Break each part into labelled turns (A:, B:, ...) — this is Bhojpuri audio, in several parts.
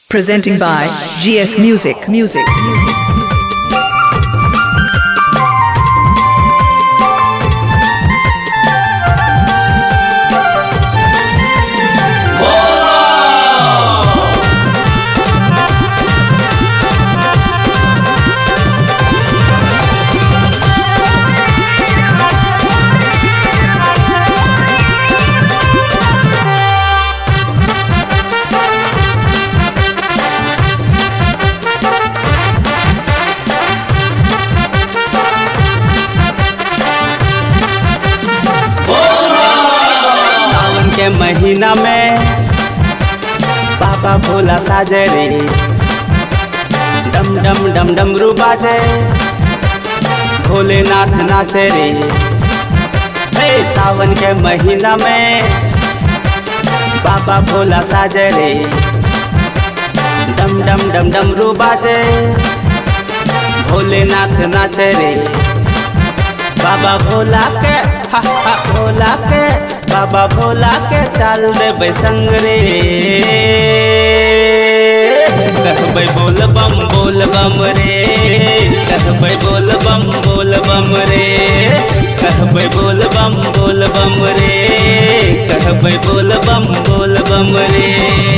A: Presenting by GS Music. Music.
B: सावन के महीना में बाबा भोला साजे रे डम डम डम डमरू बाजे भोलेनाथ नाचे रे हे सावन के महीना में बाबा भोला साजे रे डम डम डम डमरू बाजे भोलेनाथ नाचे रे बाबा भोला के हा हा भोला के बाबा भोला के चाल देबै संग रे कहबै बोल बम बोल बम रे कहबै बोल बम बोल बम रे कहबै बोल बम बोल बम रे कहबै बोल बम बोल बम रे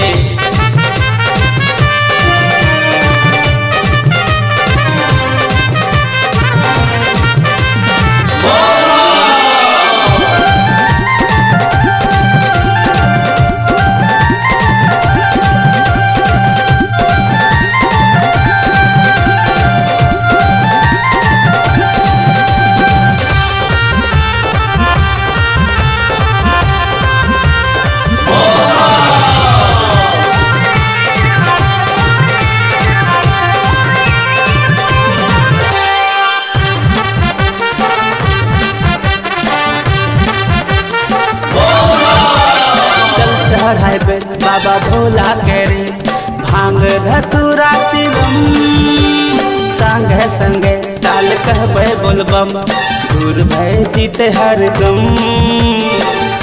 B: जल चढ़ाइबे बाबा भोला के रे भांग धतुरा चिलम संगे संगे चाल कहबै बोलबम दूर भय जीते हर गम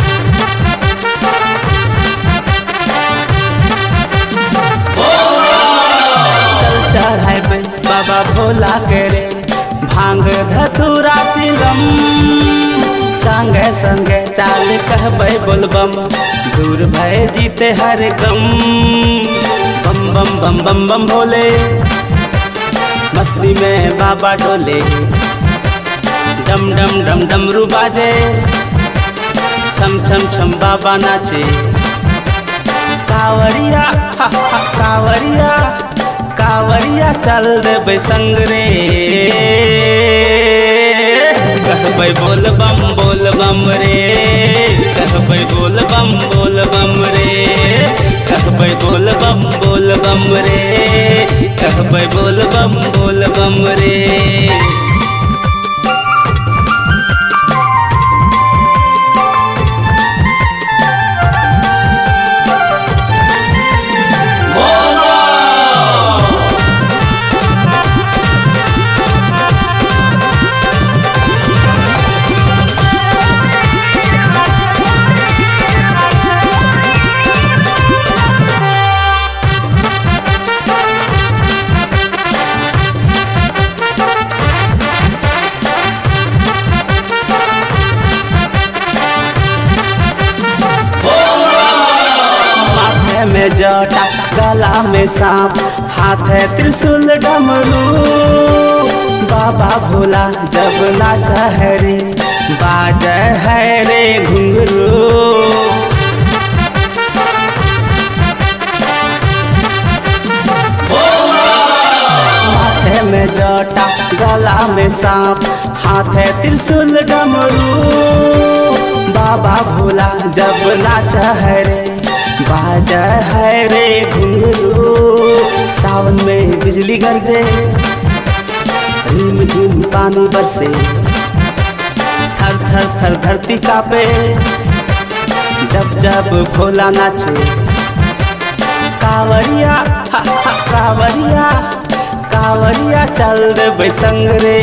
B: जल चढ़ाइबे बाबा भोला के रे भांग धतुरा चिलम संगे संगे चाल कहबै बोलबम दूर भय जीते हर गम बम बम बम बम बम भोले मस्ती में बाबा डोले डम डम डम डमरू बाजे छम छम छम बाबा नाचे कावरिया हा हा कावरिया कावरिया चल देबै संग रे कहबै बोल बम बोल बम रे कहबै बोल बम बोल बम रे कहबै बोल बम बोल बम रे कहबै बोल बम बोल बम रे माथे में जटा गला में सांप हाथ है त्रिशूल डमरू बाबा भोला जब नाचा है रे बाज है रे घुंघरू माथे में जटा गला में सांप हाथ है त्रिशूल डमरू बाबा भोला जब नाचा है रे बाजा है रे घुंघरू सावन में बिजली गरजे रिम झिम पानी बरसे थर थर थर धरती कापे जब जब भोला नाचे कावरिया हा हा कावरिया कावरिया चल देबै संग रे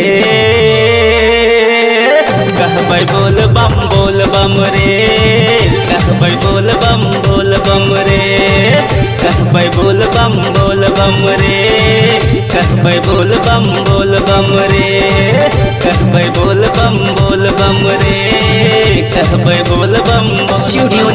B: कहबै बोल बम बोल बम रे कहबै बोल बम बोल बम रे कहबै बोल बम बोल बम रे कहबै बोल बम बोल बम रे कहबै बोल बम बोल बम रे कहबै बोल बम बोल
A: Studio